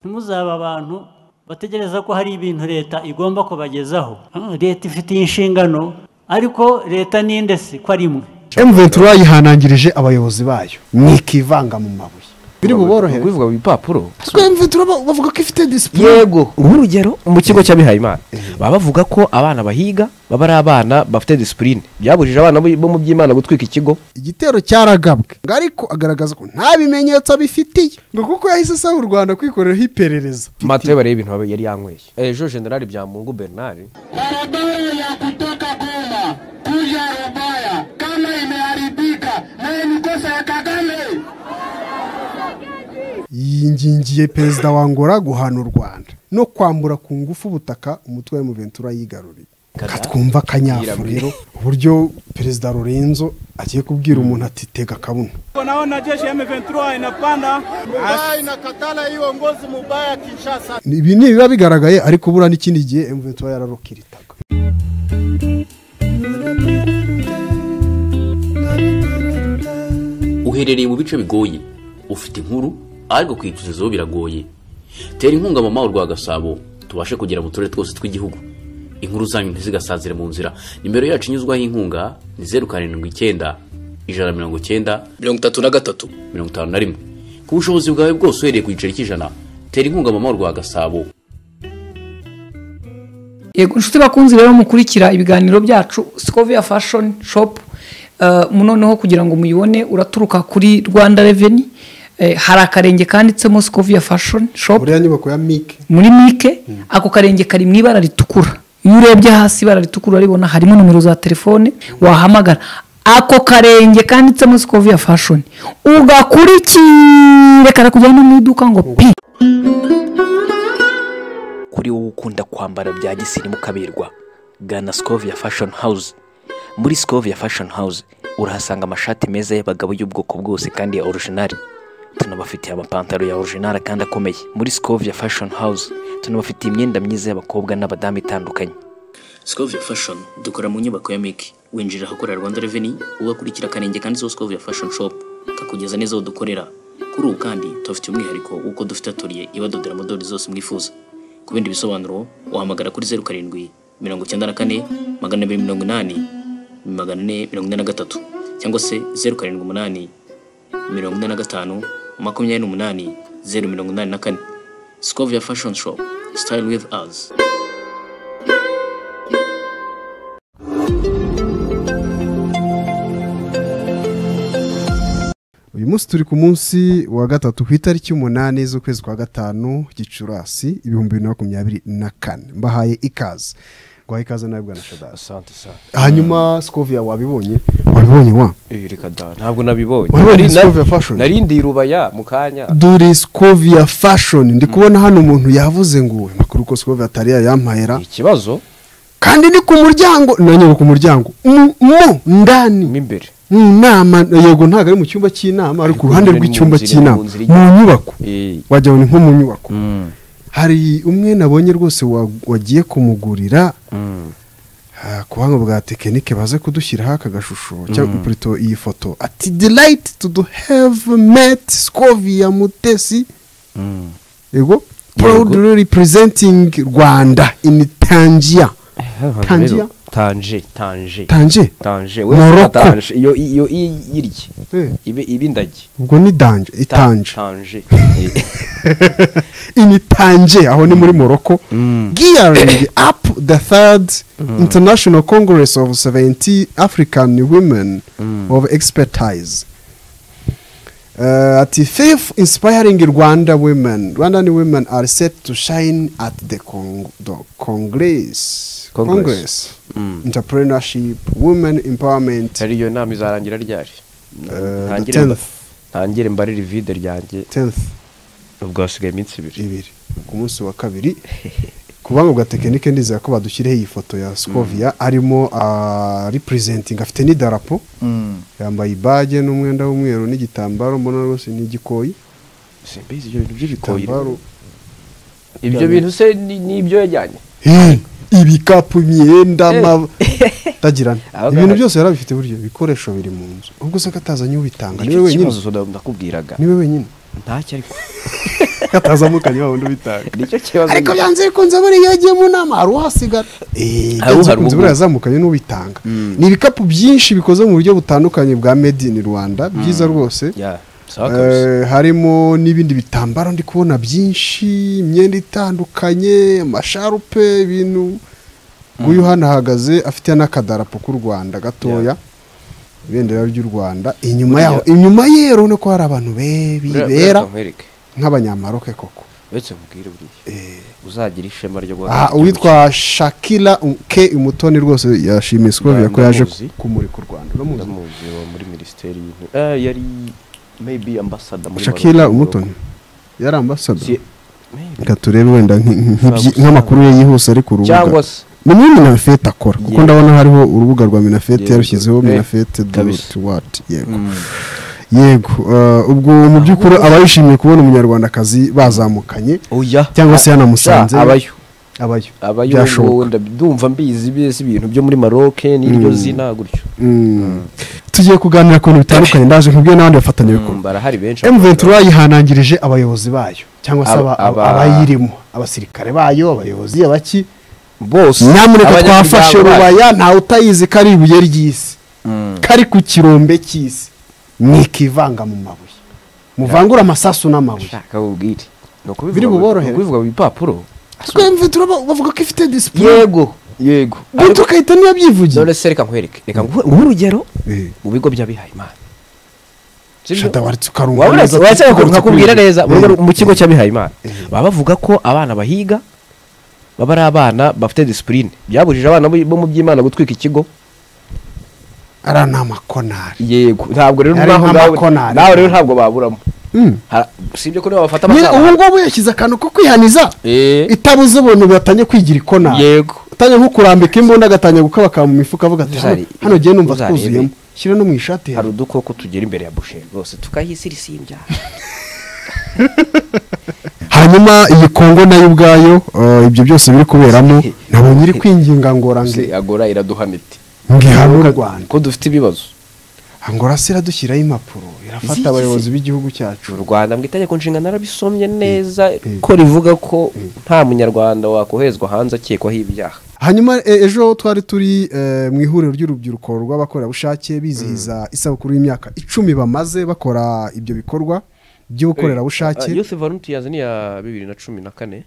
ntimuzabe abantu bategereza ko hari ibintu leta igomba kubagezaho leta ifitiye inshingano ariko leta ninde se ko ari imwe emuventura yihanangirije abayobozi bayo ntikivanga mu mabuye biri buborohere kubivuga mu bipapuro emuventura bavuga ko ifite disipurine yego urugero mu kigo cy'abihayimana baba bavuga ko abana bahiga baba ari abana bafite disipurine byabujije abana bo mu by'imana gutwika ikigo igitero cyaragabwe ngo ariko agaragaza ko nta bimenyetso abifitiye ngo kuko yahise asaba u rwanda kwikoreraho iperereza matayo bareba ibintu yari yanyweye ejo generali byamungu bernard barabara ya kutoka Goma kuja Rubaya kama imeharibika na ni kosa ya Kagame. yingingiye perezida wa ngora guhana u rwanda no kwambura ku ngufu ubutaka umutwe wa emuventura yigaruriye katwumva akanyafu rero uburyo perezida lorenzo agiye kubwira umuntu ati tega akabuno Naona jeshi ya M23 inapanda Rubaya inakatala hiyo ngozi mubaya Kinshasa. ibi ni ibiba bigaragaye ariko ubura n'ikindi gihe emuventura yararukiritaga uherereye mu bice bigoye ufite inkuru ariko kwicuzizaho biragoye tera inkunga mama wa rwa gasabo tubashe kugera mu turere twose tw'igihugu inkuru zanyu ntizigasazire mu nzira nimero yacu inyuzwaho inkunga ni zeru karindwi icyenda ijana na mirongo icyenda mirongo itatu na gatatu mirongo itanu na rimwe ku bushobozi bwawe bwose uhereye ku giceri cy'ijana tera inkunga mama wa rwa gasabo yego inshuti bakunzi rero mukurikira ibiganiro byacu sikovia fashoni shopu noneho kugira ngo muyibone uraturuka kuri rwanda reveni hari akarenge kanditsemo sikovia fashoni shopu buriya nyubako ya mike muri mike ako karenge kari mu ibara ritukura iyo urebye hasi ibara ritukura uraribona harimo nomero za telefone wahamagara ako karenge kanditsemo sikovia fashoni ugakurikire karakujyana mu iduka ngo pi kuri wowe ukunda kwambara bya gisirimu ukaberwa gana sikovia fashoni hawuze muri sikovia fashoni hawuze urahasanga amashati meza y'abagabo y'ubwoko bwose kandi ya orujinari tunabafitiye amapantaro ya orujinari kandi akomeye muri sikovia fashoni hawuze tunabafitiye imyenda myiza y'abakobwa n'abadamu itandukanye sikovia fashoni dukora mu nyubako ya miki winjira ahakorera rwanda reveni ugakurikira akarenge kanditseho sikovia fashoni shopu kakugeza neza aho dukorera kuri ubu kandi tubafitiye umwihariko w'uko dufite atoriye ibadodera amadorari zose mwifuza ku bindi bisobanuro wahamagara kuri zeru karindwi mirongo icyenda na kane magana abiri mirongo inani magana ane mirongo ine na gatatu cyangwa se zeru karindwi umunani mirongo ine na gatanu makumyabiri n'umunani zeru mirongo inani na kane sikovia fashoni shopu sitayili wivu azi uyu munsi turi ku munsi wa gatatu ku itariki y'umunani z'ukwezi kwa gatanu gicurasi ibihumbi bibiri na makumyabiri na kane mbahaye ikaze guhaye ikaze nawe bwana shadasi asante sana hanyuma sikovia wabibonye wabibonye wa Eh, reka da ntabwo nabibonye Wabonye Nari- Sikovia na- Fashion? nari ndi i rubaya mu kanya dore sikovia fashoni ndi kubona hano umuntu yavuze ngo makuru ko sikovia atari yayampahera ikibazo kandi ni ku muryango nanyoboka umuryango mu mu mo ndani imbere mu nama yego ntabwo ari mu cyumba cy'inama ari ku ruhande Ni mu rw'icyumba nzira, cy'inama mu nzira mu ijya- nyubako Eh, wagira ngo ni nko mu nyubako hari umwe nabonye rwose wa- wagiye kumugurira ah, ku buhanga bwa tekinike baze kudushyiraho aka gashusho cyangwa kurito iyi foto ati delayiti to do have met skovia mutesi yego proud representing rwanda in tangier Tangier. tanje tanje tanje tanje Morocco. tanje iyo iyo irye Eh, ibe ibe indagi ubwo ni danje Ta- itanje tanje ini tanje aho ni muri morocco gearing up the third international congress of 70 african women of expertise Uh, ati fifth inspiring rwanda women rwandan women are set to shine at the, con the congress Congress. entrepreneurship women empowerment tari iyo nama izarangira ryari Eh, Ntangire the mba- 10th. ntangire mbarire ivide ryanjye 10th ubwo hasigaye iminsi ibiri ibiri ku munsi wa kabiri ku buhanga bwa tekinike ndizera ko badushyiriho iyi foto ya sikovia arimo aripurezentinga afite n'idarapo yambaye ibage n'umwenda w'umweru n'igitambaro mbona rwose ni igikoyi simbizi ibyo bintu by'ibikoyi igitambaro ibyo bintu se ni ni ibyo yajyanye Eh, ibikapu imyenda Eh. ama- tagirana Aho ibintu gahaga. byose yarabifite buryo ibikoresho biri mu nzu ubwo se ko atazanye ubitanga niwe Icyo wenyine kibazo nda- ndakubwiraga niwe wenyine ntacyo ariko katazamukanye wa wundi ubitanga nicyo kibazo ariko byanze bikunze buriya iyo agiye mu nama hari uhasigara eee Hari byanze uhari bikunze ubwo. buriya yazamukanye n'ubitanga ni ibikapu byinshi bikoze mu buryo butandukanye bwa made in rwanda byiza rwose Ya, sawa kabisa. Eh, harimo n'ibindi bitambaro ndi kubona byinshi imyenda itandukanye amasharupe ibintu nguyu hano ahagaze afite n'akadarapo k'u rwanda gatoya ibendera ry'u rwanda inyuma yaho inyuma ye urabona ko hari abantu be- Buriya- bibera buriya nkwereke. nk'abanyamaroke koko uretse mubwire buriya uzagira ishema ryo Ah, uwitwa shakira ke umutoni rwose yashimiye sikovia ko yaje Ndamuzi. kumurika u rwanda uramuzi ndamuzi wa muri minisiteri y'intebe Eh, yari maybe ambasada muri shakira Maroc. umutoni yari ambasada Si- maybe. reka turebe wenda nk- nk- nk'ibyi- nk'amakuru ye yihuse ari ku rubuga cyangwa se ni muri minafete akora kuko Yego. ndabona hariho urubuga rwa minafete Yego. yarushyizeho Eh, minafete kabisa. doti wati yego yego eh, ubwo mu by'ukuri aba yishimiye kubona umunyarwandakazi bazamukanye oya cyangwa se yanamusanze musanze abayo abayo abayo byashoboka wowe ndumva mbizi bisi ibintu byo muri maroc n'iryo zina gutyo Mm. tugiye kuganira ku bintu bitandukanye ndaje nkubwiye n'abandi bafatanyabikorwa Mm, barahari benshi M23 yihanangirije abayobozi bayo cyangwa se aba- Aba- aba- aba- abayirimo abasirikare bayo abayobozi abaki bose nyamuneka abanyamuryango twafashe bacu. rubaya ntawe utayizi ko ari ibuye ry'isi kari ku kirombe cy'isi mwikivanga mu mabuye muvangure amasasu n'amabuye shaka ubwire ni ukubivuga- Biri buborohere. ni ukubivuga mu bipapuro M23 ba- bavuga ko ifite disipure yego yego guto ukahita niyo byivugiye none se reka nkwereke reka nguhe nguhe urugero mu bigo by'abihaye imana Sibyo? shatawaritse ukarunga Waba uretse- uretse ko nkakubwira neza mu rugo- Eh. mu kigo cy'abihaye imana Eh. baba bavuga ko abana bahiga baba ari abana bafite disipurine byabujije abana bo bo mu by'imana gutwika ikigo ariya ni amakonari yego ntabwo rero Yari naho nawe nk'amakonari. nawe rero ntabwo baburamo Mm. Har- usibye ko niba bafata nyine ubu amasaha ngubu yashyize akantu ko kwihaniza Eh, itabuze ubuntu batangiye kwigira ikona yego utangiye nko kurambika imbunda agatangira gukabakaba mu mifuka avuga ati Uzari- "Hano- hano jyewe numva uzarebe. twuzuyemo shyira no mu ishati hari yawe udukoko tugera imbere ya busheri rwose tukahisirisimbya hanyuma iyi kongo nayo ubwayo eh, ibyo byose biri kuberamo ntabwo nyiri kwinginga ngora nge- agora iraduhana iti ngihana u rwanda ko dufite ibibazo ngora se iradushyiraho impapuro irafata Izigize. abayobozi b'igihugu u cyacu rwanda mu itegeko nshinga narabisomye neza Mm. ko rivuga ko nta munyarwanda wakoherezwa hanze akekwaho ibyaha hanyuma eh, ejo twari turi eh, mu ihuriro ry'urubyiruko rw'abakorerabushake bizihiza isabukuru y'imyaka icumi bamaze bakora ibyo bikorba by'ubukorerabushake Ah, youth volunteers ni iya bibiri na cumi na kane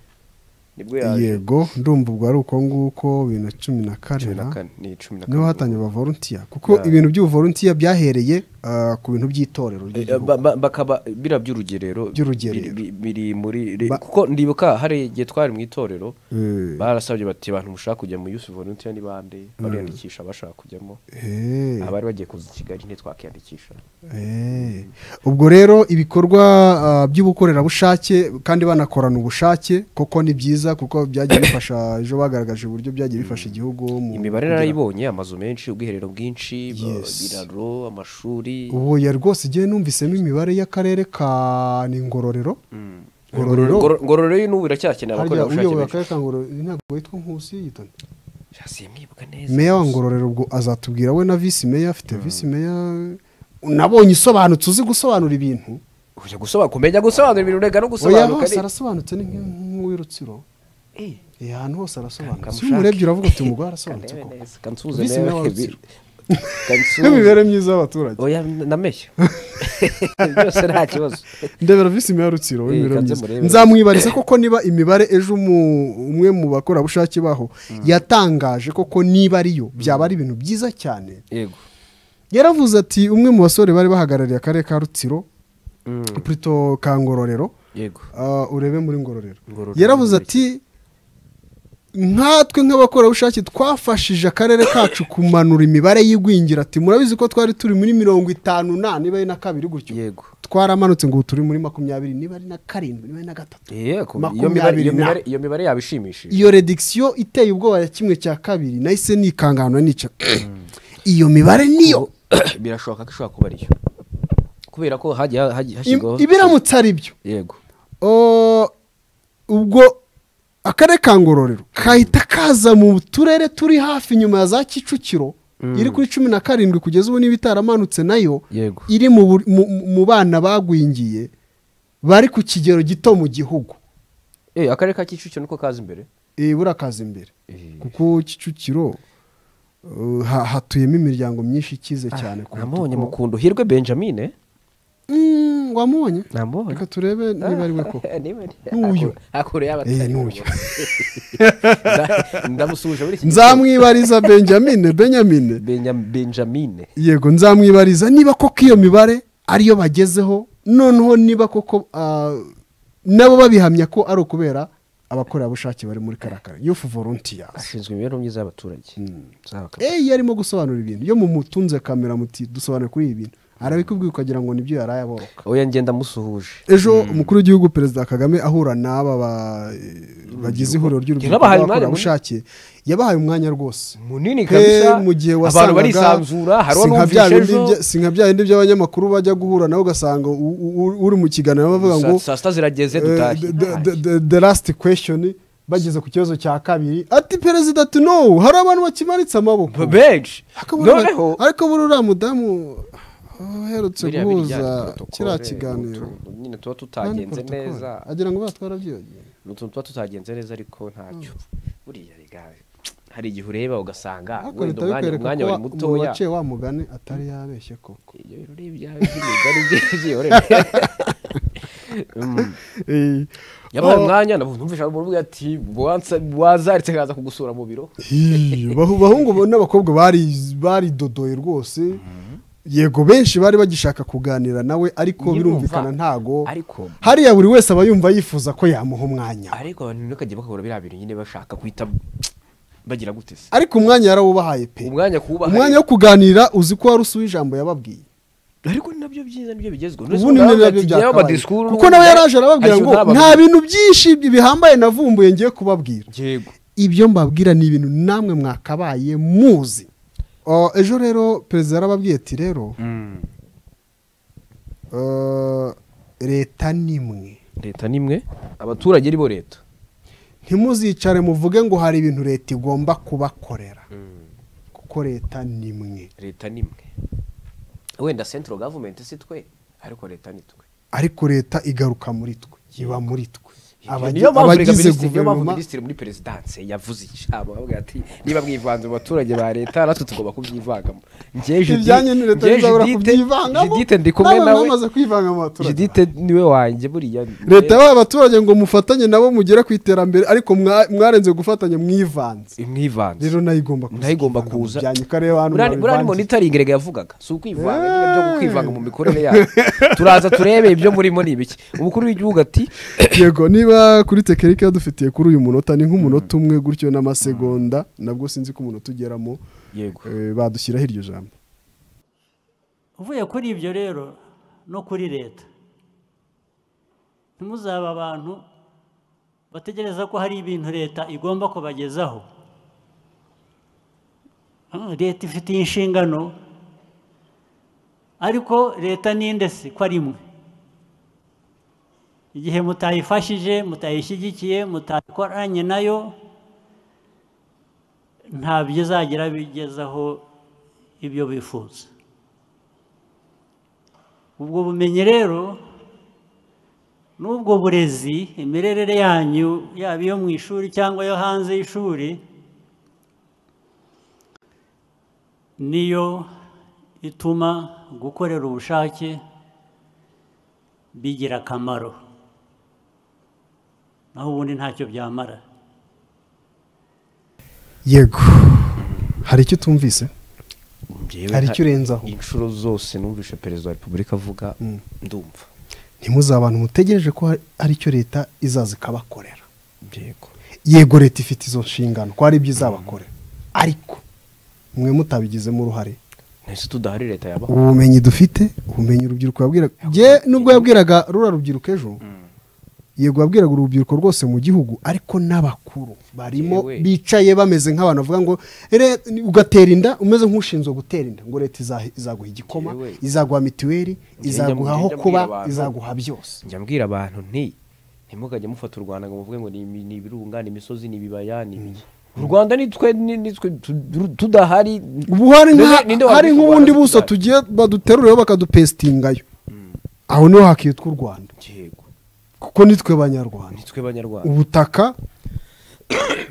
nibwo yaje yego ndumva ubwo ari uko nguko bibiri na cumi na kane cumi na na- kane ni cumi na kane niho hatangiye abavoluntiya kuko ibintu by'ubuvoluntiya byahereye ah, ku bintu by'itorero Eh, ry'igihugu ba- ba- bakaba bira by'urugerero By'urugerero. biri- biri muri re- Ba- kuko ndibuka hari igihe twari mu itorero Eh, barasabye bati abantu mushaka kujya mu youth volunteer ni bande bariyandikisha abashaka kujyamo eh, abari bagiye kuza i kigali ntitwakiyandikisha eh. ubwo rero ibikorwa ah, by'ubukorerabushake kandi banakorana ubushake koko ni byiza kuko byagiye bifasha ejo bagaragaje uburyo byagiye bifasha igihugu mu imibare kugira- narayibonye amazu menshi ubwiherero bwinshi ba- Yes. ibiraro amashuri ubu ya rwose igihe numvisemo imibare y'akarere ka ni ngororero ngororero Ngororero- ngororero yo n'ubu iracyakeneye harya abakorerabushake uyoboye benshi akarere ka ngororero ntabwo yitwa nkusi yitwa simwibuka neza meya wa ngororero ubwo azatubwira we na visi meya afite visi meya nabonye usobanutse uzi gusobanura ibintu ujya gusobanura kumenya gusobanura ibintu urega no oya gusobanuka hose ni- arasobanutse ni nk- nk'uw'irutsiro Eh, Eh, ahantu hose arasobanutse kamushake. iyo umurebye uravuga ati umugore arasobanutse Kandebe koko neza, kansuze Visi meya nawe, wa Rutsiro. kansuze. n'imibereho myiza y'abaturage oya nameshya byose nta kibazo ndebera visi meya rutsiro Eh, w'imibereho kanze myiza murebe. nzamwibariza koko niba imibare ejo umu- umwe mu bakorerabushake baho yatangaje koko niba ariyo byaba ari ibintu byiza cyane yego yaravuze ati umwe mu basore bari bahagarariye akarere ka rutsiro purito ka ngororero yego Ah, urebe muri ngororero Ngororero yaravuze muri ati nkatwe nk'abakorerabushake twafashije akarere kacu kumanura imibare y'igwingira ati murabizi ko twari turi muri mirongo itanu na niba ari na kabiri gutyo yego twaramanutse ngo ubu turi muri makumyabiri niba ari na karindwi niba ari na gatatu Eh, ku- iyo mibare- Makumyabiri iyo na- mibare- iyo mibare yaba ishimishije iyo redikisiyo iteye ubwoba ya kimwe cya kabiri nahise nikangana nica iyo mibare niyo birashoboka ko ishobora kuba ariyo kubera ko hagiye hagiye hashyirwaho Im- ibiramutse ari byo yego O, ubwo akarere ka ngororero kahita kaza mu turere turi hafi nyuma ya za kicukiro iri kuri cumi na karindwi kugeza ubu niba itaramanutse nayo Yego. iri mu bur- mu- mu- mu bana bagwingiye bari ku kigero gito mu gihugu eh akarere ka kicukiro niko kaza imbere Eh, burakaza imbere Eh, kuko kicukiro eh, ha- hatuyemo imiryango myinshi ikize cyane kuruta namubonye uko- mukundo hirwe benjamine Mm, wamubonye namubonye reka turebe niba ari we koko N'uyu. n'uyu hakuru yaba Eh, atari n'uyu. uwo. ndamusuje muri iki nzamwibariza benjamine benjamine Benya- benjamine yego nzamwibariza niba koko iyo mibare ariyo bagezeho noneho niba koko ah, nabo babihamya ko ari ukubera abakorerabushake bari muri karakara yufu volunteers ashinzwe imibereho myiza y'abaturage Nzaba ka- eyi arimo gusobanura ibintu iyo mumutunze kamera muti dusobanure kuri ibi bintu arabikubwira ukagira ngo nibyo yaraye aboroka oya ngenda musuhuje ejo umukuru w'igihugu perezida kagame ahura n'aba ba- bagize ihuriro ry'urubyiruko Yabahaye umwanya rw'abakorerabushake yabahaye umwanya rwose he munini kabisa mu gihe abantu wasangaga barisanzura hariho si nka bya n'umvishe bindi ejo bya- si nka bya bindi by'abanyamakuru bajya guhura nawe ugasanga u- u- uri mu kiganiro bavuga ngo Saa- saa sita zirageze eh, dutahe the- the- the- the- the last question bageze ku kibazo cya kabiri ati perezida ati no hari abantu bakimanitse amaboko benshi Ariko buriya- noneho ariko buri uriya mudamu ah, uherutse biriya bijyanye na guhuza protocole, kiriya kiganiro utu- nyine tuba Nandi tutagenze protocole. neza agira ngo batwara byogeye ni utuntu tuba tutagenze neza ariko ntacyo buriya rega hari igihe ureba ugasanga ariko wenda leta bikwereka umwanya umwanya ko wari wa- umuntu mutoya waciye wa mugani atari yabeshye koko ibyo rero ni ibyawe by'imigani by'iyorere yabaye umwanya navuze numvise abantu bavuga ati "Wansa- wazaritse kaza kugusura mu biro Iyo, bahu- bahungu bo n'abakobwa bari- baridodoye rwose yego benshi bari bagishaka kuganira nawe ariko Nyirumva. birumvikana ntago ariko hariya buri wese aba yumva yifuza ko yamuha umwanya ariko abantu ntibakajye bakabura biriya bintu nyine bashaka guhita bagira gute se ariko umwanya yarawubahaye pe umwanya kuwubaha umwanya wo kuganira uzi ko wari usuye ijambo yababwiye ariko ni nabyo byiza nibyo bigezweho ubu ni nabyo byakabaye kuko nawe yaraje arababwira ngo nta bintu byinshi bihambaye navumbuye ngiye kubabwira yego ibyo mbabwira ni ibintu namwe mwakabaye muzi Uh, ejo rero perezida yarababwiye ati rero uh, leta ni imwe leta ni imwe abaturage ari bo leta ntimuzicare muvuge ngo hari ibintu leta igomba kubakorera kuko leta ni imwe leta ni imwe wenda central government si twe ariko leta ni twe ariko leta igaruka muri twe iba muri twe Abagi- niyo mpamvu rega abagize minisitiri- niyo mpamvu guverinoma minisitiri muri perezidanse yavuze ijambo avuga ati niba mwivanze mu baturage ba leta natwe tugomba kubyivangamo njye Judith- ibyanyu ni leta njye bizabura Judith- kubyivangamo Judith ndi kumwe Nawe nawe mwamaze kwivanga mu baturage judite niwe wanjye buriya leta yabaye abaturage ngo mufatanye nabo mugere ku iterambere ariko mwa- mwarenze gufatanya mwivanze mwivanze rero nayo igomba kuza nayo igomba ikivanga mu kuza byanyu ikareba hano Buriya- buriya ni mwabivanze. monitoring rega yavugaga si ukwivanga nyine byo kwivanga mu mikorere yayo turaza turebe ibyo murimo ni ibiki umukuru w'igihugu ati yego niba kuri tekinike yadufitiye kuri uyu munota ni nk'umunota umwe gutyo n'amasegonda nabwo sinzi ko umunota ugeramo yego eh, badushyiraho iryo jambo uvuye kuri ibyo rero no kuri leta ntimuzabe abantu bategereza ko hari ibintu leta igomba kubagezaho Ah, leta ifitiye inshingano ariko leta ninde se ko ari imwe igihe mutayifashije mutayishyigikiye mutakoranye nayo ntabyo izagira bigezaho ibyo bifuza ubwo bumenyi rero n'ubwo burezi imirerere yanyu yaba iyo mu ishuri cyangwa yo hanze y'ishuri niyo ituma gukorera ubushake bigira akamaro naho ubundi ntacyo byamara yego hari icyo utumvise hari icyo urenzaho inshuro zose numvise perezida wa repubulika avuga ndumva ntimuze abantu mutegereje ko hari- hari icyo leta izaza ikabakorera yego yego leta ifite izo nshingano ko hari ibyo izabakorera ariko mwe mutabigizemo uruhare ntese tudahari leta yabaho ubu bumenyi dufite ubumenyi urubyiruko yabwiraga njye nubwo yabwiraga rura rubyiruko ejo yego yabwiraga urubyiruko rwose mu gihugu ariko n'abakuru barimo Yewe. bicaye bameze nk'abantu bavuga ngo "Ere, ugatera inda umeze nk'ushinzwe gutera inda ngo leta izahe- izaguha igikoma Yewe. izaguha mituweli izaguha aho njya mbwira kuba abantu. izaguha byose njya mbwira abantu nti ntimukajye mufata u rwanda ngo muvuge ngo ni imi- ni ibirunga ni imisozi ni ibibaya ni ibiki u rwanda ni twe ni ni twe tu- tu- tudahari ubu hari nka Ninde- ninde hari wavuga u nk'ubundi Rwanda buso tudahari? tugiye baduteruriyeho bakadupesitingayo aho niho hakitwa u rwanda yego kuko nitwe banyarwanda nitwe banyarwanda ubutaka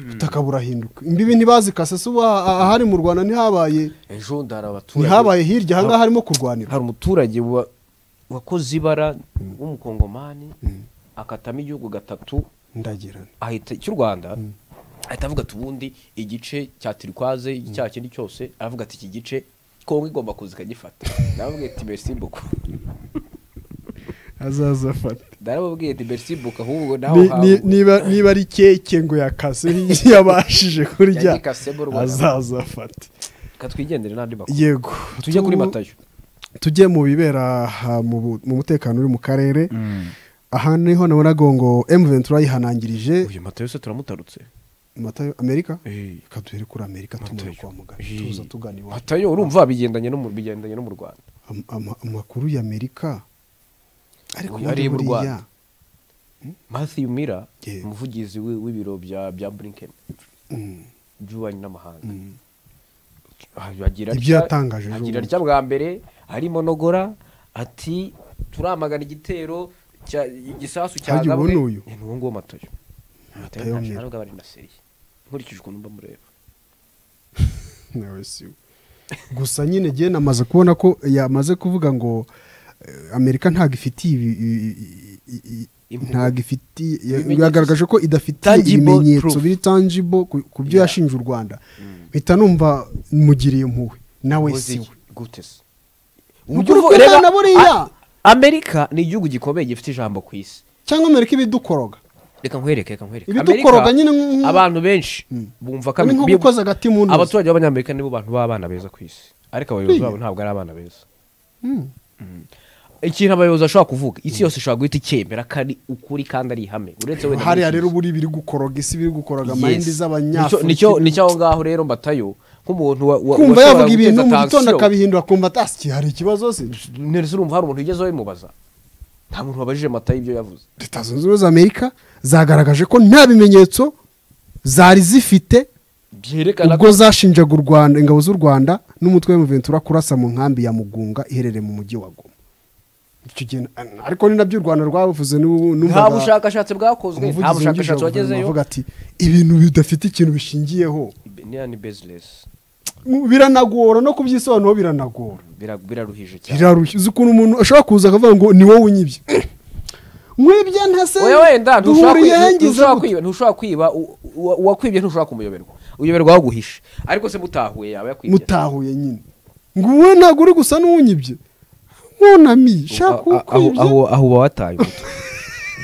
ubutaka burahinduka imbibi ntibazikase se ubu aha- ahari mu rwanda ntihabaye ejo ndara abaturage ntihabaye hirya ahangaha harimo kurwanira hari umuturage wa- wakoze ibara w'umukongomani akatamo igihugu gatatu ndagirana ahita cy'u rwanda ahita avuga ati ubundi igice cya tirikwaze icyaha kindi cyose aravuga ati iki gice kongo igomba kuza ikagifata naravuga ati merci beaucoup azaza afata narababwiye ati merci beaucoup ahubwo naho Ni- ni- hangu niba niba ari keke ngo yakase yabashije kurya Yagikasemo urwanda. azaza afate katwigendere n'andi makuru yego tujye kuri tu- matayo tujye mu bibera aha mu bu- mu mutekano uri mu karere aha niho nabonaga ngo emu ventura yihanangirije uyu matayo se turamutarutse matayo amerika Eh. reka duhere kuri amerika tumure Matayo. kwa muganga Eh. tuza tugana iwacu matayo urumva bigendanye no mu bigendanye no mu rwanda Am- ama- amakuru y'amerika ariko Uyu muri areba u buriya- Rwanda. Matthew Miller Yeah. umuvugizi wi- w'ibiro bya bya Blinken by'ububanyi n'amahanga Ah, agira Ibyo atya- yatangaje ejo agira bundi. atya bwa mbere harimo nogora ati turamagana igitero cya igisasu Harya ubu cyagabwe ni uyu? ni uwo nguwo matayo Matayo matayo Miller. ntabwo ari na seriye nkurikije ukuntu mba mureba nawe si we. gusa nyine jye namaze kubona ko yamaze kuvuga ngo eh, amerika ntabwo ifitiye ibi- i- i- i- i- Impuhwe. ntabwo ifitiye ya- Ibimenyetso. yagaragaje ko idafitiye Tangible ibimenyetso proof. biri tangible ku ku byo Yeah. yashinje u rwanda mpita numva mugiriye impuhwe nawe si we gute se Uburyo uvuga na buriya. A- Amerika ni igihugu gikomeye gifite ijambo ku isi cyangwa amerika ibidukoroga reka nkwereke reka nkwereke Ibidukoroga Amerika, nyine nk- abantu benshi bumva ko Ni nko bi- gukoza agati mu ntozi. abaturage b'abanyamerika nibo bantu b'abana beza ku isi ariko abayobozi Iya. babo ntabwo ari abana beza Mm. ikintu abayobozi bashobora kuvuga isi yose ishobora guhita icyemera ko ari ukuri kandi ari ihame uretse wenda muri hariya iki rero gihe. buri biri gukoroga isi biri gukoroga Yes. amayindi Nicyo- z'abanyafurika nicyo nicyo aho ngaho rero mbatayo nk'umuntu wa- wa- kumva washobora yavuga ibintu guteza mu gitondo tansiyo. akabihindura akumva atasi hari ikibazo se none se urumva hari umuntu wigeze wabimubaza nta muntu wabajije matayo ibyo yavuze leta zunze ubumwe za amerika zagaragaje ko nta bimenyetso zari zifite byerekana ko ubwo zashinjaga u rwanda ingabo z'u rwanda n'umutwe w'umuventura kurasa mu nkambi ya mugunga iherereye mu mujyi wa goma Icyo gihe na- ariko ni nabyo u rwanda rwabuvuze n'ubu- nta numvaga bushakashatsi bwakozwe nta umuvugizi wungirije bushakashatsi wa guverinoma wagezeyo avuga ati ibintu bidafite ikintu bishingiyeho ni ani bezilesi biranagora no kubyisobanuro biranagora Bira- biraruhije cyane birarushye uzi ukuntu umuntu ashobora kuza akavuga ngo ni wowe unyibye mwibye ntase oya wenda ntushobora duhuriye kwi- hengize ntushobora gute?" kwiba ntushobora kwiba u- u- uwakwibye ntushobora kumuyoberwa uyoberwa waguhishe ariko se mutahuye yaba yakwibye mutahuye nyine ngo wowe ntabwo uri gusa n'uwunyibye nkunamiye shaka Aho- aho- ukwibye aho aho uba wataye umutwe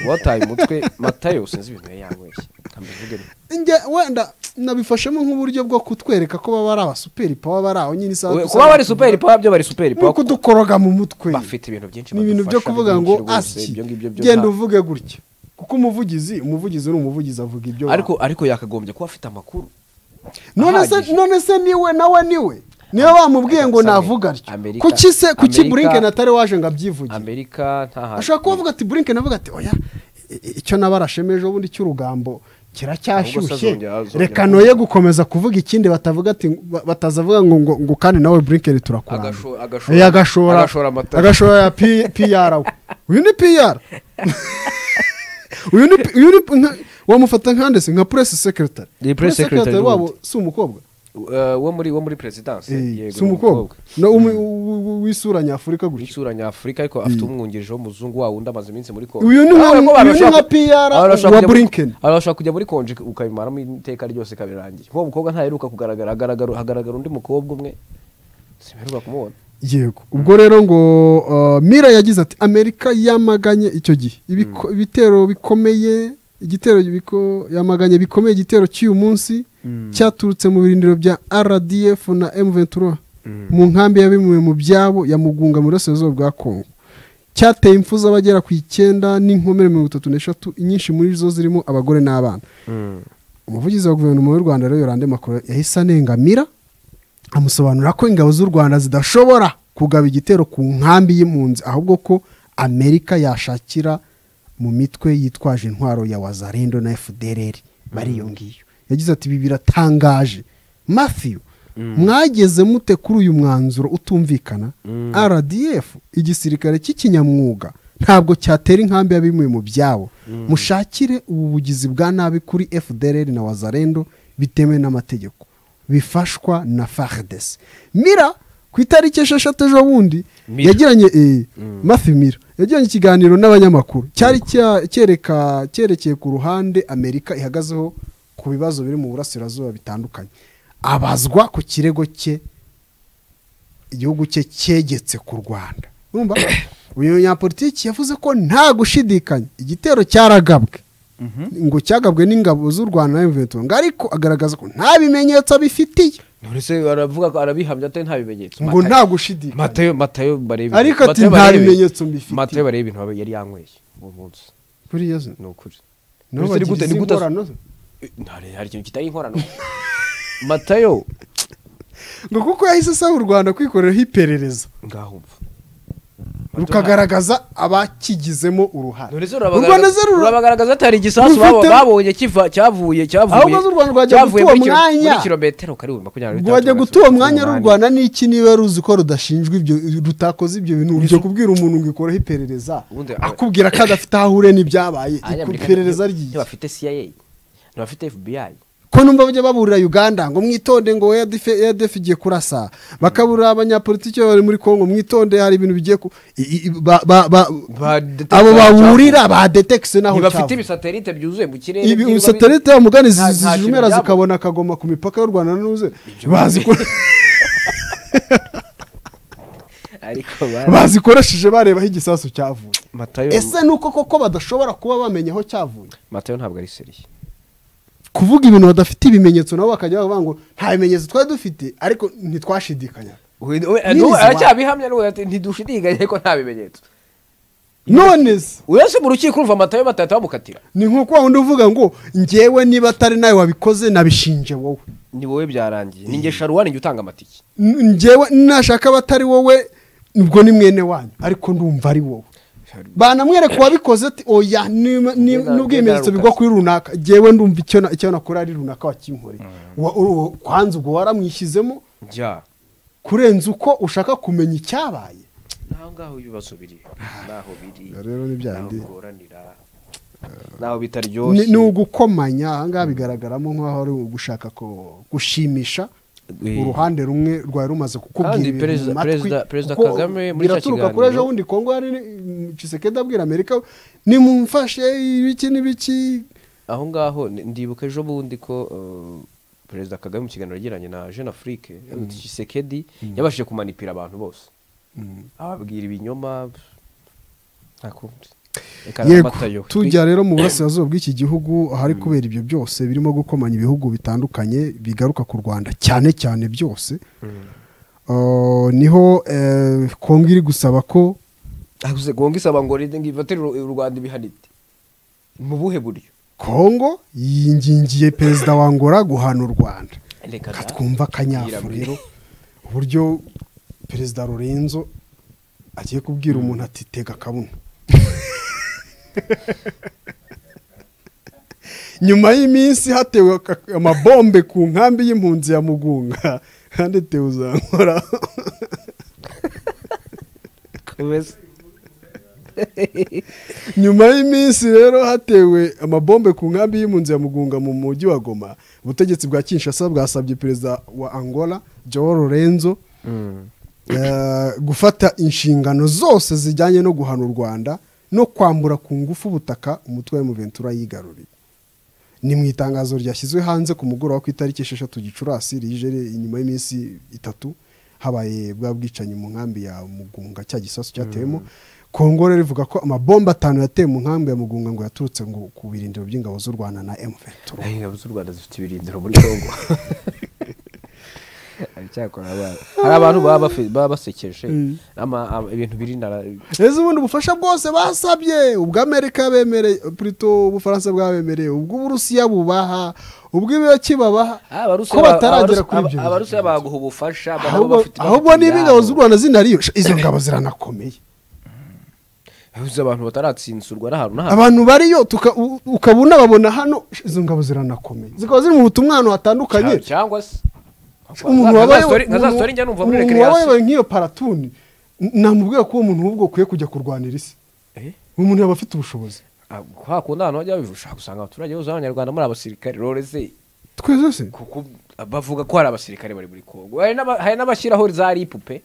Uba wataye umutwe matayo sinzi ibintu yari yanyweshye ntamuvuge nti. njye wenda nabifashemo nk'uburyo bwo kutwereka ko baba ari abasuperi pawa bari aho nyine isaha We- dusa- kuba bari superi pawa byo bari superi ni pawa ukudukoroga mu mutwe bafite ibintu byinshi ni ibintu byo badufasha kuvuga ngo byinshi rwose, asyi ibyo ngibyo byo genda nta- uvuge gutya kuko umuvugizi umuvugizi ni umuvugizi avuga ibyo ariko ariko yakagombye kuba afite amakuru none se ahagije. none se niwe nawe niwe niba bamubwiye ngo Sammy, navuga atyo Amerika- kuki se kuki Amerika- burinken atari waje ngo abyivuge amerika nta hantu ashobora kuba avuga ati burinken avuga ati oya i- i- icyo nabarashemeje ubundi cy'urugambo Ahubwo se kiracyashyushye azongera- azongera reka kuvuga. noye gukomeza kuvuga ikindi batavuga ati ba- batazavuga ngo ngo, ngo kandi nawe burinken turakuranga Agasho- agashora- Eh, agashora agashora amata. agashora ya P- pr we uyu ni pr uyu ni P- uyu ni P- nka- wamufata nk'andese nka press secretary Ni press Press secretary wabo n'ubundi. si umukobwa Eh, wo muri wo muri perezidanse Eh, yego, si ni umukobwa Na- umu- u- u- w'isura nyafurika gutya w'isura nyafurika ariko afite umwungirije w'umuzungu wa wundi amaze iminsi muri konje Uyu ni nka- Urabona ko abantu uyu ni nka bashobora- PR abantu bashobora wa kujya muri- Blinken. abantu bashobora kujya muri konje ukabimaramo iteka ryose kabirangiye nk'uwo mukobwa ntaheruka kugaragara hagaragara- hagaragara undi mukobwa umwe simperuka kumubona yego ubwo rero ngo uh, mira yagize ati amerika yamaganye icyo gihe Ibiko- ibitero bikomeye igitero biko- yamaganye bikomeye igitero cy'uyu munsi cyaturutse mu birindiro bya rdf na m23 mu nkambi ya bimwe mu byabo ya mugunga mu burasirazuba bwa kongo cyateye impfu z'abagera ku icyenda n'inkomere mirongo itatu n'eshatu inyinshi muri zo zirimo abagore n'abana umuvugizi wa guverinoma y'u rwanda rero yorande makuru yahise anengamira amusobanurira ko ingabo z'u rwanda zidashobora kugaba igitero ku nkambi y'impunzi ahubwo ko amerika yashakira mu mitwe yitwaje intwaro ya wazarendo na fdrr bari iyo ngiyo yagize ati ibi biratangaje mafiyu mwageze mute kuri uyu mwanzuro utumvikana rdf igisirikare cy'ikinyamwuga ntabwo cyatera inkambi ya bimwe mu byabo mushakire ubu bugizi bwa nabi kuri fdr na wazarendo bitemewe n'amategeko bifashwa na fardesi mira ku itariki esheshatu ejo bundi Mira. yagiranye eh, mafi mira yagiranye ikiganiro n'abanyamakuru cyari cya- cyereka cyerekeye ku ruhande amerika ihagazeho ku bibazo biri mu burasirazuba bitandukanye abazwa ku kirego cye igihugu cye cyegetse ku rwanda urumva uyu munyapolitiki yavuze ko nta gushidikanya igitero cyaragabwe ngo cyagabwe n'ingabo z'u rwanda na mvn ariko agaragaza ko nta bimenyetso abifitiye uretse aravuga ko arabihamya atari nta bimenyetso ngo nta gushidikanya matayo matayo barebe Ariko ati Matayo nta barebe- bimenyetso mbifitiye. matayo barebe ibintu aba- yari yanyweye uwo munsi kuri yezu ni ukuri nibo Uretse ni gute- bagira ni izi gute- ngorano ze. hari hari ikintu kitari inkorano matayo ngo kuko yahise asaba u rwanda kwikoreraho iperereza ngaho mva rukagaragaza abakigizemo uruhare none se u rwanda ze rura- urabagaragaza atari igisasu rufite- baba- babonye kiva cyavuye cyavuye Ahubwo z'u Rwanda rwajya cyavuye gutuba muri kilo- mwanya. muri kilometero kare wumva kugira ngo rwajya bitatu- gutuba umwanya umunani. rw'u rwanda n'iki niba ruzi ko rudashinjwa ibyo rutakoze ibyo bintu ujya kubwira umuntu ngo ikoreho iperereza Ubundi- akubwira ko adafite aho ure n'ibyabaye Abanyamerika iperereza ntiba- ryiye ntibafite cia ntibafite fbi ko numva bajya baburira uganda ngo mwitonde ngo eyadefe igiye kurasa bakaburira abanyapolitiki bari muri congo mwitonde hari ibintu bigiye ku i- i- ba- ba- ba- Ba- detekta- abo baburira badetekise naho ntibafite cyavuye. ibisatelite byuzuye mu kirere ibi byirwa bi- satelite ya mugani nta- nta kintu zijumera byabo. zikabona akagoma ku mipaka y'u rwanda n'uze bazikora ariko bazikoresheje barebaho igisasu cyavuye matayo ese ni uko koko badashobora kuba bamenya aho cyavuye matayo ntabwo ari seriye kuvuga ibintu badafite ibimenyetso nabo bakajya bavuga ngo nta bimenyetso twari dufite ariko ntitwashidikanya Nyirizi wa- aracyabihamya n'ubu ati ntidushidikanye ko nta bimenyetso none se uretse mu rukiko urumva matayo batahita bamukatira ni nk'uko wawundi uvuga ngo ngewe niba atari nawe wabikoze nabishinje wowe ni wowe byarangiye ni nge sharuwa njye utanga amatike N- ngewe nashaka abatari wowe ubwo ni mwene wanyu ariko ndumva ari wowe banamwereka uwabikoze ati oya ni- ni- Ngena- n'ubwimenyetso ngena bigwa kuri runaka ngewe ndumva icyo na- icyo nakora ari runaka wakinkoreye Wa- u- u- kwanza ubwo waramwishyizemo njya kurenza uko ushaka kumenya icyabaye naho ngaho ibibazo biri naho biri rero ni bya naho bindi. bigoranira naho ni bitaryoshye ni ugukomanya ahangaha bigaragaramo nk'aho ari ugushaka ko- gushimisha Eh. uruhande rumwe rwari rumaze kukubwira Kandi ibintu mu perezida- matwi perezida- perezida kuko Kagame muri icyo biraturuka kuri kiganiro- ejo bundi kongo hari cisekedi abwira amerika nimumfashe ibiki n'ibiki aho ngaho ni- ndibuka ejo bundi ko uh, perezida kagame mu kiganiro yagiranye na jeune afrique kisekedi yabashije kumanipira abantu bose ababwira ibinyoma nta kundi Reka yego namatayo. Twi- tujya rero mu burasirazuba bw'iki gihugu ahari kubera ibyo byose birimo gukomanya ibihugu bitandukanye bigaruka ku rwanda cyane cyane byose Uh, niho eh, kongo iri gusaba ko Ahuze gonga isaba ngo rinde ngifatire u Rwanda ibihanite mu buhe buryo kongo yingingiye perezida wa ngora guhana u rwanda reka Ka da. twumva akanyafu Yirabura. rero uburyo perezida rurenzo agiye kubwira umuntu ati tega akabuno nyuma y'iminsi hatewe aka- amabombe ku nkambi y'impunzi ya mugunga kandi tewe uzankora Wese- nyuma y'iminsi rero hatewe amabombe ku nkambi y'impunzi ya mugunga mu mujyi wa goma ubutegetsi bwa kinshasa bwasabye perezida wa angola joao lorenzo eh, gufata inshingano zose zijyanye no guhana u rwanda no kwambura ku ngufu ubutaka umutwe wa muventura yigaruriye ni mu itangazo ryashyizwe hanze ku mugoroba ku itariki esheshatu gicurasi rije inyuma y'iminsi itatu habaye bwa bwicanyi mu nkambi ya mugunga cya gisasu cyatewemo kongo rero rivuga ko amabomba atanu yateye mu nkambi ya mugunga ngo yaturutse ngo ku birindiro by'ingabo z'u rwanda na m23 Ay, ingabo z'u rwanda zifite ibirindiro muri congo Aracyakora abana. hari abantu baba bafi- baba basekeje ama- ama- ibintu biri nara ejo ubundi ubufasha bwose basabye ubw'amerika bemereye purito ubufaransa bwabemereye ubw'uburusiya bubaha ubw'ibiraki babaha ko bataragera kuri ibyo abarusiya bihe. baguha ubufasha ba- nabo Ahubwo- bafite- ahubwo bafite niba ingabo ibyabo. z'u rwanda zinariyo sha, izo ngabo ziranakomeye Abarusiya abantu bataratsinsurwa n'ahantu n'ahantu abantu bariyo tuka- u- ukaba unababona hano sha, izo ngabo ziranakomeye zikaba ziri mu butumwa ahantu hatandukanye Cyangwa- cyangwa se umuntu Nka za wabaye story- nka za story njya numva muri umuntu recreation. wabaye nk'iyo paratuni namubwira ko uwo muntu ahubwo ukwiye kujya kurwanira isi umuntu yaba afite ubushobozi kwa kundi ahantu hajya ushobora gusanga abaturage bose b'abanyarwanda muri abasirikare rero se twese se kuko bavuga ko hari abasirikare bari muri kongo hari n'aba- hari n'abashyiraho za ripupe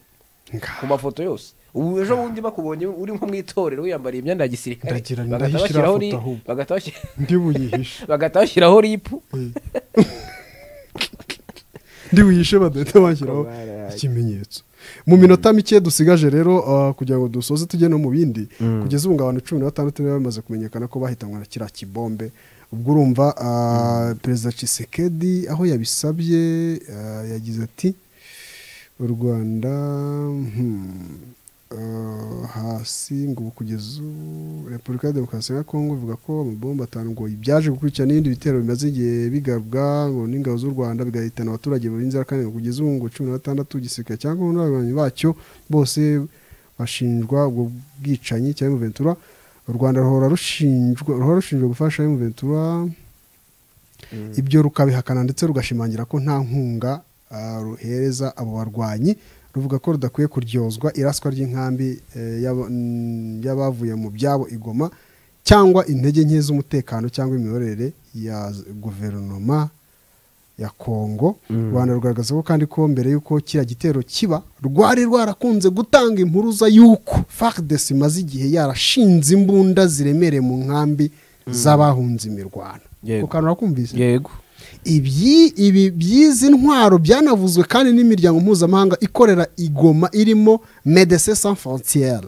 ku mafoto yose ubu ejo bundi bakubonye uri nko mu itorero wiyambariye imyenda ya gisirikare Ndagira ngo bagahita ndahishira bashyiraho foto ri- ahubwo. bagahita bashyira- ndi buyihishe bagahita bashyiraho ripu ndi buyihishe badahita bashyiraho ikimenyetso mu minota mike dusigaje rero ah, kugira ngo dusoze tujye no mu bindi kugeza ubu ngo abantu cumi na batandatu bari bamaze kumenyekana ko bahitanwe na kiriya kibombe ubwo urumva ah, perezida cisekedi aho yabisabye ah, yagize ati u rwanda hmm, ah, hasi ngo ubu kugeza ubu repubulika ya demokarasi ya kongo ivuga ko amabomba atanu ngo byaje gukurikirana n'ibindi bitero bimaze igihe bigabwa ngo n'ingabo z'u rwanda bigahitana abaturage b'inzirakarengane ngo kugeza ubu ngo cumi na batandatu igisirikare cyangwa n'abayobozi bacyo bose bashinjwa ubwo bwicanyi cyangwa Ventura u rwanda ruhora rushinjwa ruhora rushinjwa gufasha Ventura ibyo rukabihakana ndetse rugashimangira ko nta nkunga ah, ruhereza abo barwanyi ruvuga ko rudakwiye kuryozwa iraswa ry'inkambi eh, y'aba- mm, y'abavuye mu byabo igoma cyangwa intege nke z'umutekano cyangwa imiyoborere ya z- guverinoma ya kongo u rwanda rugaragaza ko kandi ko mbere y'uko kiriya gitero kiba rwari rwarakunze gutanga impuruza y'uko fardes imaze igihe yarashinze imbunda ziremereye mu nkambi z'abahunze imirwano Yego. ku kantu urakumvise yego ibyi ibi by'izi ntwaro byanavuzwe kandi n'imiryango mpuzamahanga ikorera igoma irimo medecin sans frontiere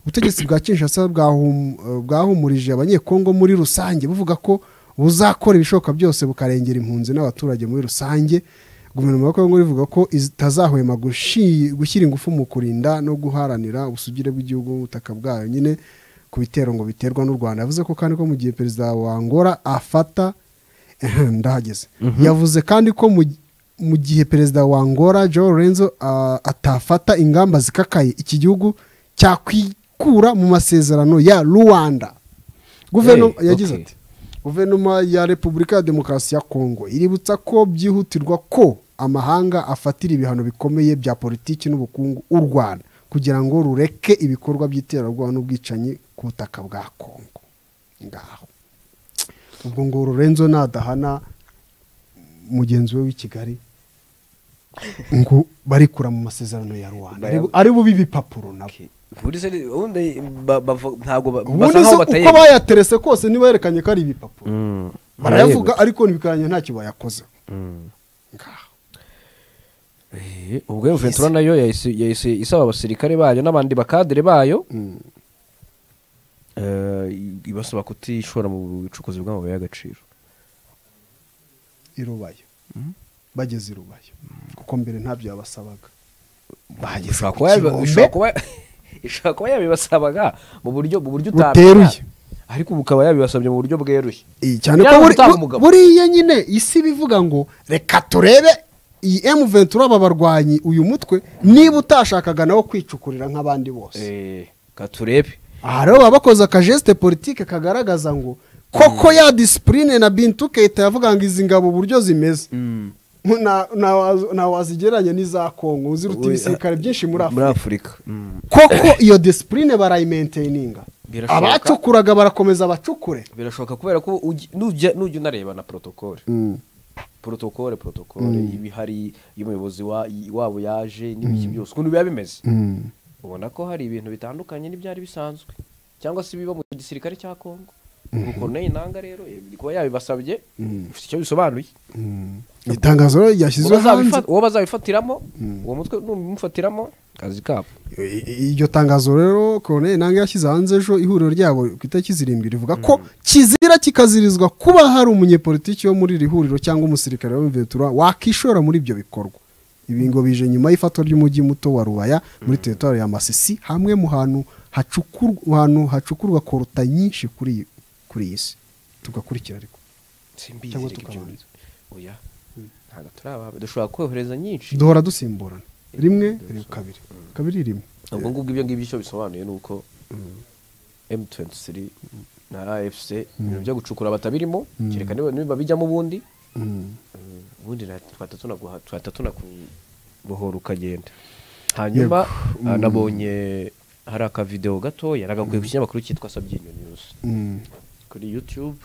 ubutegetsi bwa kinshasa bwahum- eh, bwahumurije abanyekongo muri rusange buvuga ko buzakora ibishoboka byose bukarengera impunzi n'abaturage muri rusange guverinoma ya kongo ivuga ko itazahwema gushi- gushyira ingufu mu kurinda no guharanira ubusugire bw'igihugu ubutaka bwayo nyine ku bitero ngo biterwa n'u rwanda yavuze ko kandi ko mu gihe perezida wa angola afata Ehem, ndahageze yavuze kandi ko mu- mu gihe perezida wa angola joe lorenzo ah, atafata ingamba zikakaye iki gihugu cyakwikura mu masezerano ya rwanda guverinoma Hey, yagize okay. ati guverinoma ya repubulika ya demokarasi ya kongo iributsa ko byihutirwa ko amahanga afatira ibihano bikomeye bya politiki n'ubukungu u rwanda kugira ngo rureke ibikorwa by'iterabwoba n'ubwicanyi ku butaka bwa kongo ngaho ubwo ngo Lorenzo nadahana mugenzi we w'i Kigali ngo barikura mu masezerano ya Rwanda Ari- ari bubi ibipapuro nabo buri se ubundi ba- bavu- ntabwo ba- ubundi basa se nkaho uko batayemera bayaterese kose ntibayerekanye ko ari ibipapuro barayavuga ariko ntibikaranye ntacyo bayakoze ngaho Eh, ubwo iyo ventura nayo yahise yahise isaba abasirikare bayo n'abandi bakadire bayo eh, ibasaba kutishora mu bucukuzi bw'amabuye y'agaciro i Rubayo bageze i Rubayo kuko mbere ntabyo yabasabaga bahageze ku kibombe. ishobora kuba yabibasabaga mu buryo mu buryo utamenya. Buteruye. ariko bukaba yabibasabye mu buryo bweruye Iyi cyane ko Yaba buri- gutanga bu- umugabo. buriya nyine isi bivuga ngo reka turebe iyi M23 aba barwanyi uyu mutwe niba utashakaga nawo kwicukurira nk'abandi bose Eh, ka turebe aha rero baba bakoze akajeste politike kagaragaza ngo koko ya disipurine na bintu keita yavuga ngo izi ngabo uburyo zimeze Na- nawazi- nawazigereranya n'iza kongo ziruta ibisirikare byinshi muri muri afurika afurika Mm. koko iyo disipurine barayimenteyininga Birashoboka. abacukuraga barakomeza bacukure birashoboka kubera ko ugi- nujya nujya unareba na protokole protokole protokole ibihari iyo umuyobozi wa- wabo yaje n'ibiki byose ukuntu biba bimeze ubona ko hari ibintu bitandukanye n'ibyari bisanzwe cyangwa se biba mu gisirikare cya kongo ukuntu inanga rero eh, kuba yabibasabye ufite icyo bisobanuye itangazo rero ryashyizwe Uwo bazabifa- hanze uwo bazabifatiramo uwo mutwe numufatiramo kazi kabo I- i- iryo tangazo rero koroneri nange yashyize hanze ejo ihuriro ryabo ku itariki zirindwi rivuga ko kizira kikazirizwa kuba hari umunyepolitiki wo muri iri huriro cyangwa umusirikare wa Ventura wakishora muri ibyo bikorwa ibi ngo bije nyuma y'ifatwa ry'umujyi muto wa rubaya muri teritwari ya masisi hamwe mu hantu hacukurwa mu hantu hacukurwa koruta nyinshi kuri iyi- kuri iyi si tugakurikira ariko simbizi Cyangwa reka ibyo tukabanza. bintu. oya ntabwo turababa dushobora kohereza nyinshi duhora dusimburana rimwe kabiri kabiri rimwe ubwo ngubwo ibyo ngibyo icyo bisobanuye ni uko M23 na AFC ibintu byo gucukura batabirimo kereka niba niba bijyamo ubundi ubundi na- twahita tunaguha- twahita tunakubohora ukagenda hanyuma ah, nabonye hari akavidewo gatoya nagakwiye ku kinyamakuru cyitwa sabyinyo news kuri youtube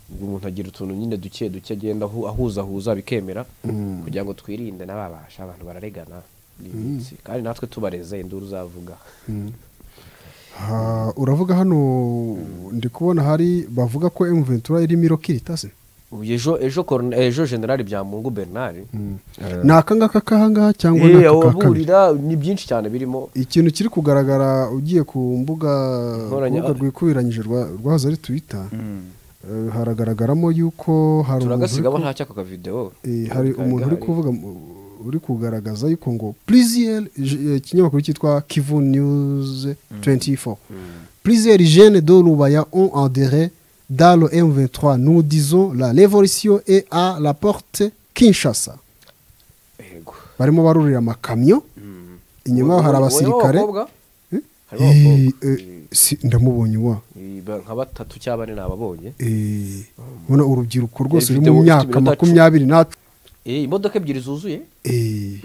ubwo umuntu agira utuntu nyine duke duke agenda ahu- ahuzahuza bikemera Mm. kugira ngo twirinde n'ababasha abantu bararegana ni iminsi kandi natwe tubareze induru uzavuga Ha, uravuga hano ndi kubona hari bavuga ko emuventura irimo irokiritaze Ubu ejo ejo Colonel- ejo generali byamungu bernard Eh, ni akangaka k'ahangaha cyangwa eh, ni aka ka kabiri ababurira ni byinshi cyane birimo ikintu kiri kugaragara ugiye ku mbuga Nkoranya- urubuga rwikubiranyije rwa- rwahoze ari twita eh, haragaragaramo yuko hari umuntu uri turagasigamo ku- nta cyako kavidewo Eh, hari Kari umuntu uri gahari. kuvuga uri kugaragaza yuko ngo plisiel ikinyamakuru cyitwa kivu news 24 plisiel jeune de rubaya ont adhéré dans le M23 nous disons la révolution est à la porte Kinshasa Yego. barimo barurira amakamyo inyuma hari Uwo- uwo- uwo abasirikare bakobwa? Harimo Eh, abakobwa. eh, si- ndamubonye wa Eh, ba- nka batatu cyangwa bane nababonye Eh, ubona urubyiruko rwose ruri video mu ifite myaka iminota cumi. makumyabiri n'atanu Eh, imodoka ebyiri zuzuye Eh,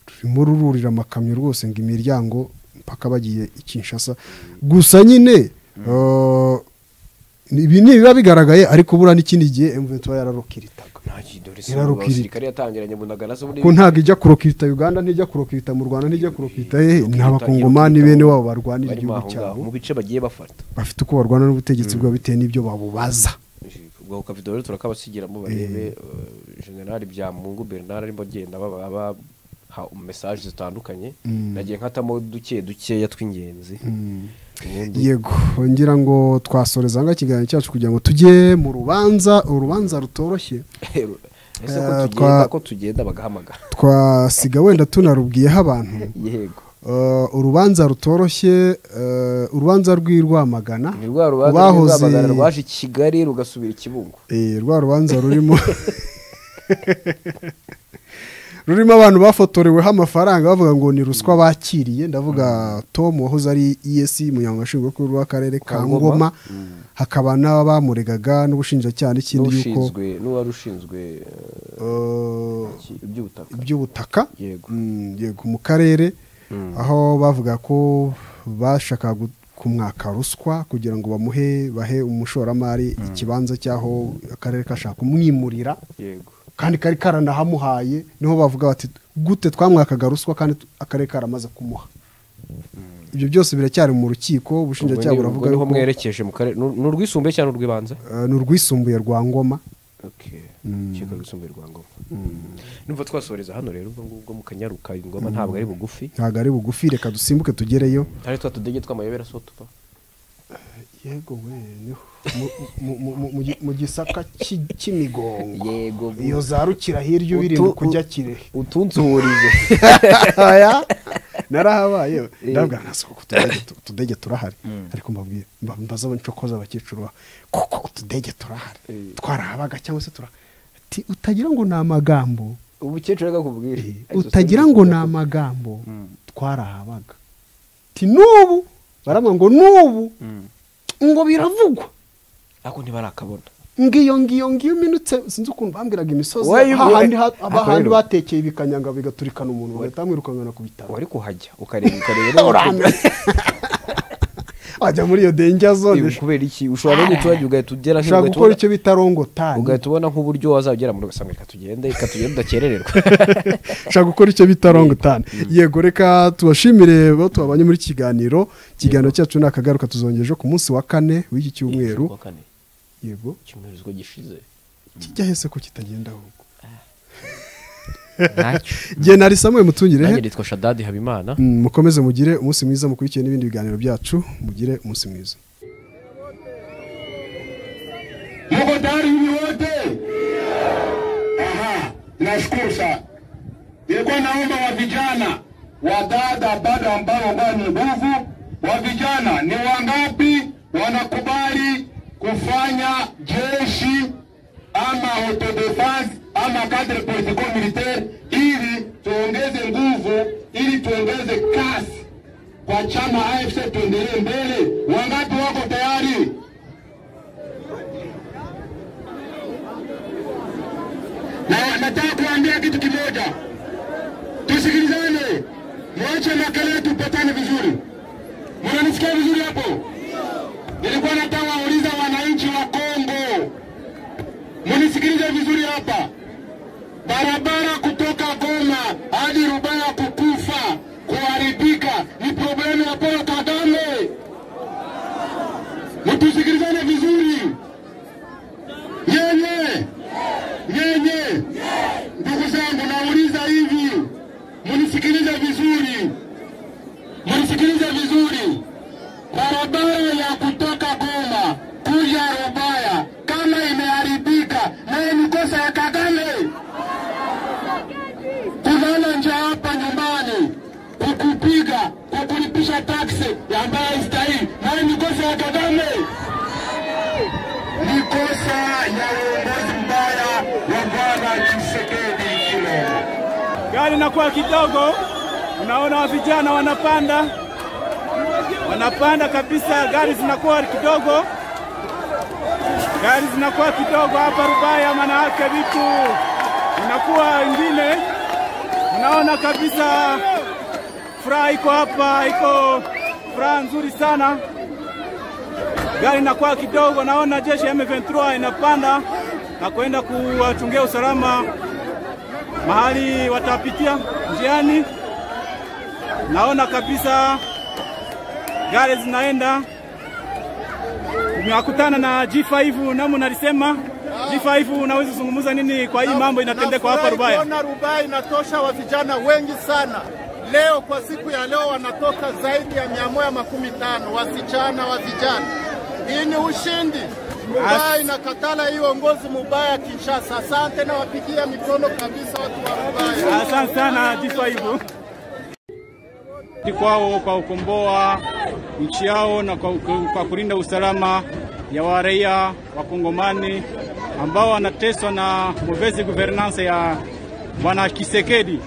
rurimo rururira amakamyo rwose ngo imiryango mpaka bagiye i Kinshasa gusa nyine eh, ibi ni biba bigaragaye ariko buriya n'ikindi gihe M23 yararokiritaga Yararukirita. abasirikare yatangiranye bunagana se ko ntabwo ijya kurokirita Uganda ntijya kurokirita mu Rwanda ntijya kurokirita hehe ni abakongomani bene wabo barwanira igihugu cyabo mu bice bagiye bafata bafite uko barwana n'ubutegetsi bwabo bitewe n'ibyo babubaza ubwo ku kavidewo rero turakabasigeramo barebe eh, generali byamungu bernard arimo agenda aba- abaha mesaje zitandukanye nagiye nkatamo duke dukeya tw'ingenzi ubundi yego ngira ngo twasoreza aha ngaha ikiganiro cyacu kugira ngo tujye mu rubanza urubanza rutoroshye ese ko Eh, tugenda twa- ko tugenda bagahamagara twasiga wenda tunarubwiyeho abantu yego Eh, urubanza rutoroshye eh, urubanza rw'irwamagana ni rwa rubanza Abahoze- rw'urwamagana rwaje i kigali rugasubira i kibungo Eh, rwa rubanza rurimo rurimo abantu bafotoreweho amafaranga bavuga ngo ni ruswa bakiriye ndavuga tom wahoze ari esi munyamwuga nshingwabikorwa w'akarere ka Ngoma. ngoma hakaba n'abamuregaga n'ubushinjacyaha n'ikindi yuko n'ushinzwe n'uwari ushinzwe eh, eh, iki- iby'ubutaka iby'ubutaka Yego. Mm, yego mu karere aho bavuga ko bashaka kumwaka ruswa kugira ngo bamuhe bahe umushoramari ikibanza cy'aho akarere kashaka kumwimurira yego kandi kari karanahamuhaye niho bavuga bati gute twamwakaga ruswa kandi tu- akarere karamaze kumuha ibyo byose biracyari mu rukiko ubushinjacyaha Ubwo ni- buravuga ubwo niho yuko mwerekeje mu karere ni urwisumbuye cyangwa urw'ibanza eh, ni urwisumbuye rwa ngoma urukiko rwisumbuye rwa ngoma numva twasoreza hano rero ubwo ngubwo mu kanyaruka ingoma ntabwo ari bugufi ntabwo ari bugufi reka dusimbuke tugereyo hari twa tudege tw'amayobera so tuva yego we niho Mu- mu- mu- mu- mu gi- mu gisaka cy'i- cy'imigongo yego iyo zarukira hirya ubirinda Utu- kujya kirehe utunsuhurije aya narahabaye ndabwa ntasaba ko utudege tu- utudege turahari ariko mbabwire mba- mbaza abancokoza abakecuru ba kuko utudege turahari twarahabaga cyangwa se turahari Ati, utagira ngo ni amagambo umukecuru akakubwira utagira ngo ni amagambo twarahabaga ti n'ubu barambwira ngo n'ubu ngo biravugwa ariko ntibarakabona ngiyo ngiyo ngiyo minutse sinzi ukuntu bambwiraga imisozi Wayo, hahandi ha- ariko hahandi rero- batekeye bikanyanga bigaturikana umuntu bagahita bamwirukana ku bitaro wari kuhajya ukareba ukareba wajya muri iyo denja zone Eh, kubera iki ushobora no guturage ugahita ugera ushaka ugahita gukora ubona- icyo bita rongotani ugahita ubona nk'uburyo wazagera muri ugasanga reka tugende reka tugende udakerererwa ushaka gukora icyo bita rongotani yego reka tubashimire bo tubabanye muri iki kiganiro ikiganiro cyacu ni akagaruka tuzongera ejo ku munsi wa kane w'iki cyumweru Kuwa kane yego icyumweru ubwo gishize kijya hese ko kitagenda ahubwo ntacyo igihe nari samuye mutungirehe nanjye nitwa shadadi habimana Mm, mukomeze mugire umunsi mwiza mukurikiye n'ibindi biganiro byacu mugire umunsi mwiza Muko tayari nyinyi wote? Aha, nashukuru sana. Nilikuwa naomba wa vijana, wadada bado ambao ambao ni nguvu, wa vijana ni wangapi wanakubali kufanya jeshi ama autodefense ama cadre politico militaire ili tuongeze nguvu, ili tuongeze kasi kwa chama AFC tuendelee mbele. Wangapi wako tayari? na nataka kuambia kitu kimoja, tusikilizane, mwache makelele, tupatane vizuri. Mnanisikia vizuri hapo? Nilikuwa nataka wauliza wananchi wa Kongo, munisikilize vizuri hapa. Barabara kutoka Goma hadi Rubaya kukufa, kuharibika ni problemu ya Paul Kagame. Mtusikilizane vizuri, nyenye nyenye, ndugu zangu, nauliza hivi, munisikilize vizuri mnisikilize vizuri. Barabara ya kutoka Goma kuja Rubaya kama imeharibika, naye ni kosa ya Kagame. Kulala njaa hapa nyumbani, kukupiga, kukulipisha taksi ambayo haistahili, naye ni kosa ya Kagame. Ni kosa ya uongozi mbaya wa Bwana Tshisekedi Tshilombo. gari inakuwa kidogo, unaona wa vijana wanapanda wanapanda kabisa, gari zinakuwa kidogo, gari zinakuwa kidogo hapa Rubaya, maana yake vitu inakuwa ingine, unaona kabisa furaha iko hapa, iko furaha nzuri sana. Gari inakuwa kidogo, naona jeshi ya M23 inapanda na kwenda kuwachungia usalama mahali watapitia njiani. Naona kabisa gari zinaenda, nakutana na G5 namu nalisema G5, unaweza zungumza nini kwa hii mambo inatendeka hapa Rubaya? Ona Rubaya inatosha wa vijana wengi sana leo, kwa siku ya leo wanatoka zaidi ya mia moja makumi tano wasichana wa vijana. Hii ni ushindi. Rubaya inakatala hii uongozi mubaya Kinshasa. Asante, nawapigia mikono kabisa watu wa Rubaya. Asante sana G5 kwao kwa kukomboa nchi yao na kwa, kwa kulinda usalama ya waraia wakongomani ambao wanateswa na muvezi guvernance ya bwana Kisekedi.